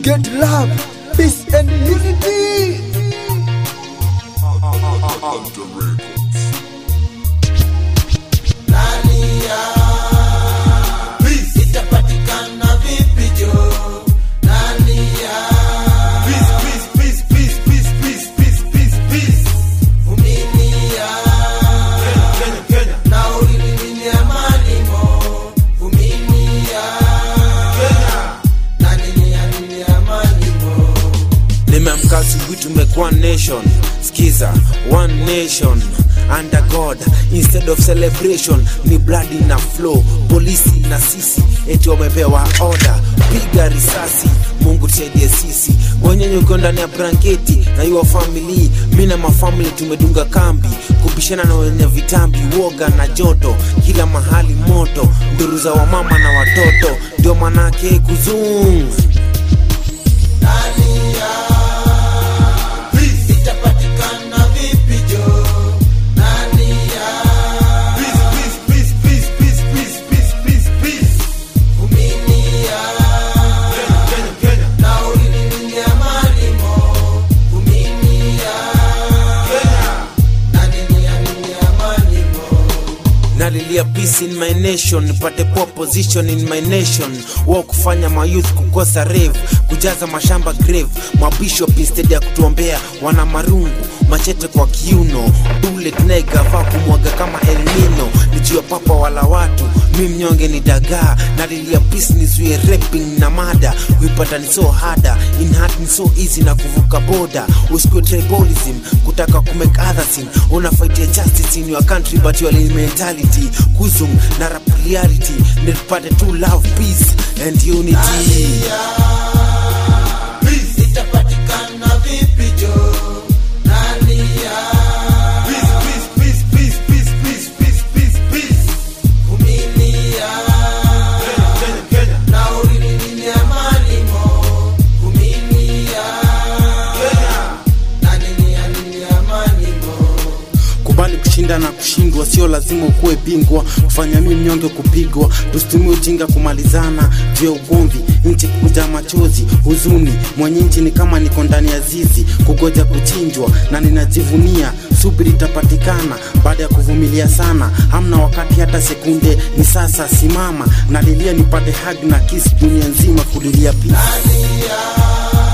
get love, peace and unity. itapatikana vipi jo nani ya vumilia na ulilini amani mo vumilia na nini ya nini amani mo nimeamka asubuhi tumekuwa nation skiza one nation under god instead of celebration ni bloody na flow polisi na sisi eti wamepewa order piga risasi mungu tusaidie sisi wenyenye ukiwa ndani ya blanketi na your family mi na mafamili tumedunga kambi kubishana na wenye vitambi woga na joto kila mahali moto nduru za wamama na watoto ndio manake kuzung itapatikana vipi jo nani ya vumilia na ulilini amani mo vumilia na nini ya nini amani mo nalilia peace in my nation nipate poor position in my nation wa kufanya mayouth kukosa rave kujaza mashamba grave mabishop instead ya kutuombea wana marungu machete kwa kiuno bullet naigavaa kumwaga kama elnino nijua papa wala watu mi mnyonge ni dagaa nalilia peace nizuie rapping na mada kuipata ni so hada in heart ni so easy na kuvuka boda usikue tribalism kutaka kumake other sin unafaitia justice in your country but your mentality kuzum na rap reality nipate to love peace and unity itapatikana vipi jo nani ya vumilia na ulilini amani mo vumilia na nini ya nini amani mo kubali kushinda na kushindwa sio lazima ukuwe bingwa kufanya mi mnyonge kupigwa tusitumie ujinga kumalizana juu ya ugomvi nchi kuja machozi huzuni mwenye nchi ni kama niko ndani ya zizi kugoja kuchinjwa na ninajivunia subiri itapatikana baada ya kuvumilia sana hamna wakati hata sekunde ni sasa simama nalilia nipate hag na kisi dunia nzima kulilia pia nani ya